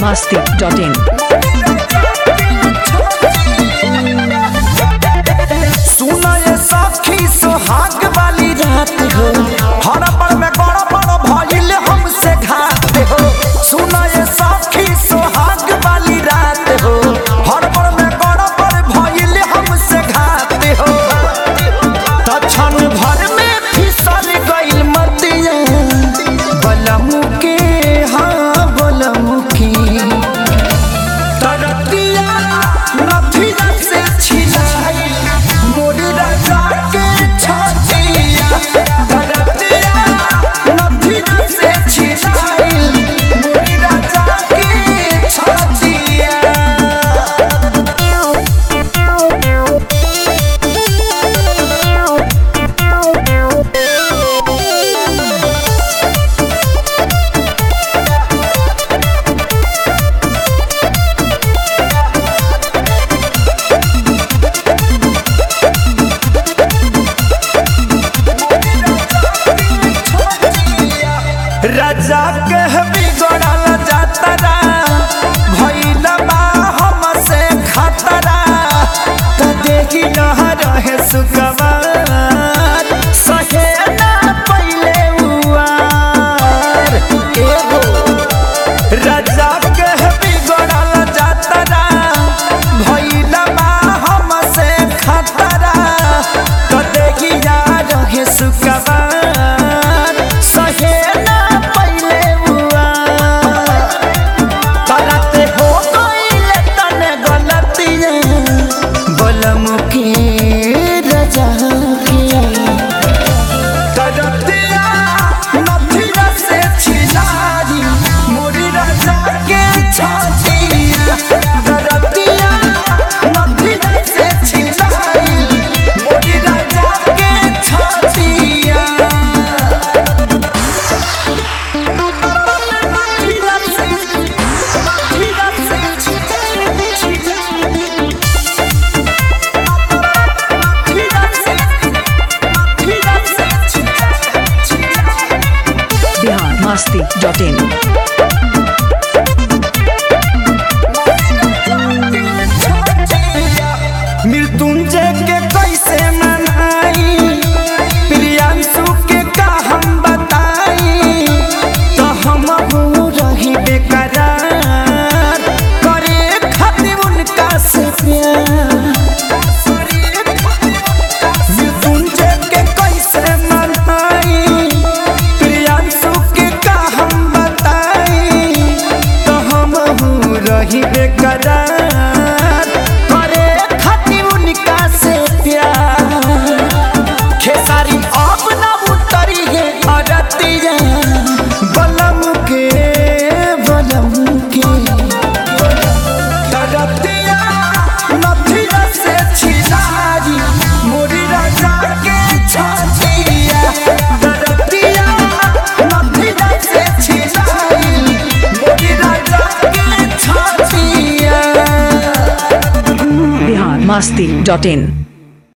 masti.in. सुना ये सखी सुहाग वाली रात हो हड़बड़ में गड़बड़ भइल हमसे घात हो सुना ये सखी सुहाग वाली रात हो हड़बड़ में गड़बड़ भइल हमसे घात हो त क्षण भर में फिसल गइल मतिया बलमु के हाँ बलमु के तरतिया नथिया से छिलाई मोरी राजा के छतिया तरतिया नथिया से छिलाई मोरी राजा के छतिया राजा के बिगड़ल जातरा भइल बा हमसे खतरा त देखी न रहे सुकवार सहे ना पहिले उआर एगो राजा के बिगड़ल जातरा भइल बा हमसे खतरा त देखी न रहे सुकवार सहे ना पहिले उआर करते हो गइले तने गलतियाँ बलम के रजा के करतिया नथिया से छिलाई मोरी रजा के छतिया करतिया नथिया से छिलाई मोरी रजा के छतिया Bihar masti.in. मृत्युंजय के कैसे मनाई प्रियांशु के का हम बताई तो हम हो रही बेकरार करे खातिर उनका से प्यार मृत्युंजय के कैसे मनाई प्रियांशु के का हम बताई तो हम हो रही बेकरार करे खातिर उनका से प्यार खेसारी अब न उतरी है अरतिया बलम के बलम के तरतिया नथिया से छिलाई मोरी राजा के छतिया तरतिया नथिया से छिलाई मोरी राजा के छतिया Bihar masti.in.